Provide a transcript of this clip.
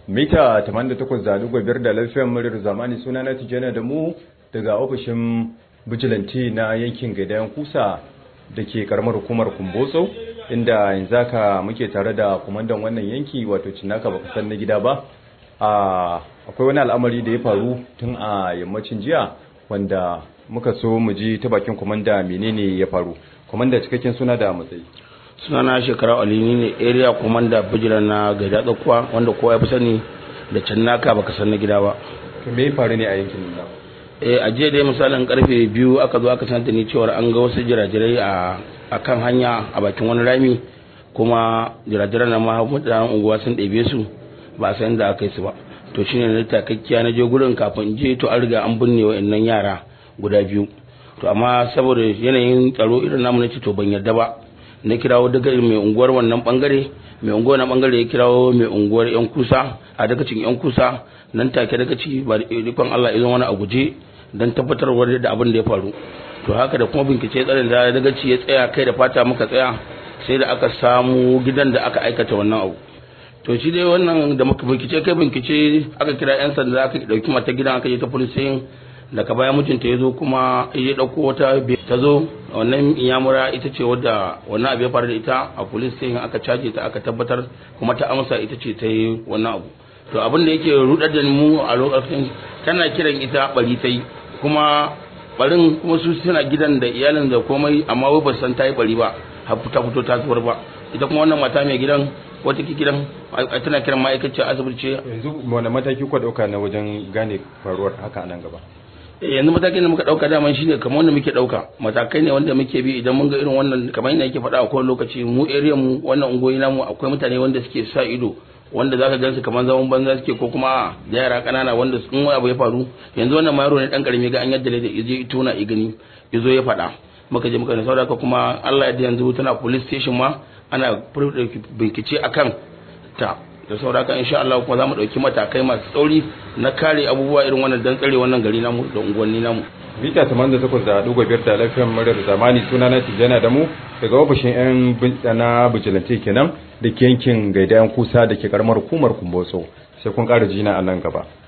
mita 88.5 da lafiyar muryar zamani suna na tijjana da mu daga ofishin bijilanti na yankin gaidayen kusa da ke karamar hukumar kumbotso inda yanzu haka muke tare da kumandan wannan yanki wato cinaka baka san na gida ba akwai wani al'amari da ya faru tun a yammacin jiya wanda muka so mu ji ta bakin kumanda menene ya faru kumanda cikakken suna da matsayi sunana shekara alini ne area commander bijira na gaida tsakuwa wanda kowa ya fi sani da cannaka baka san na gida ba to me ya faru ne a yankin nan eh a jiya dai misalin karfe biyu aka zo aka sanar da ni cewar an ga wasu jirajirai a a kan hanya a bakin wani rami kuma jirajiran na ma mutanen unguwa sun ɗebe su ba a san da aka yi su ba to shine na takakkiya na je gurin kafin je to an riga an binne wa'annan yara guda biyu to amma saboda yanayin tsaro irin namu na ce to ban yarda ba na kirawo daga mai unguwar wannan bangare mai unguwar na bangare ya kirawo mai unguwar yan kusa a daga cikin yan kusa nan take daga ci ba da ikon Allah idan wani a guje dan tabbatarwar da abin da ya faru to haka da kuma bincike tsarin da daga ci ya tsaya kai da fata muka tsaya sai da aka samu gidan da aka aikata wannan abu to shi dai wannan da muka bincike kai bincike aka kira yan sanda aka dauki mata gidan aka je ta police daga baya mijinta ya zo kuma ya ɗauko wata ta zo wannan iyamura ita ce wadda wannan abu ya faru da ita a police station aka caje ta aka tabbatar kuma ta amsa ita ce ta yi wannan abu to abin da yake rudar da mu a lokacin tana kiran ita bari ta yi kuma barin kuma su suna gidan da iyalin da komai amma wai ba san ta yi bari ba har ta fito ta zuwar ba ita kuma wannan mata mai gidan wata ki gidan tana kiran ma'aikaciyar asibiti ce yanzu wani mataki ku dauka na wajen gane faruwar haka nan gaba yanzu matakin da muka dauka daman shine kamar wanda muke dauka matakai ne wanda muke bi idan mun ga irin wannan kamar yadda yake faɗa a kowane lokaci mu area mu wannan ungoyi namu akwai mutane wanda suke sa ido wanda zaka gansu kamar zaman banza suke ko kuma da yara kanana wanda sun wani abu ya faru yanzu wannan yaro ne dan karami ga an yadda da yaje tona i gani yazo ya faɗa muka je muka ne saboda kuma Allah ya yanzu tana police station ma ana bincike akan ta da sauraka insha Allah kuma za mu ɗauki matakai masu tsauri na kare abubuwa irin wannan dan tsare wannan gari namu da unguwanni namu. Mita taman da takwas da ɗigo biyar da lafiyar muryar zamani suna na Tijjana da mu daga ofishin 'yan na bijilante kenan da ke yankin gaidayen kusa da ke karamar hukumar Kumbotso sai kun ƙara jina a nan gaba.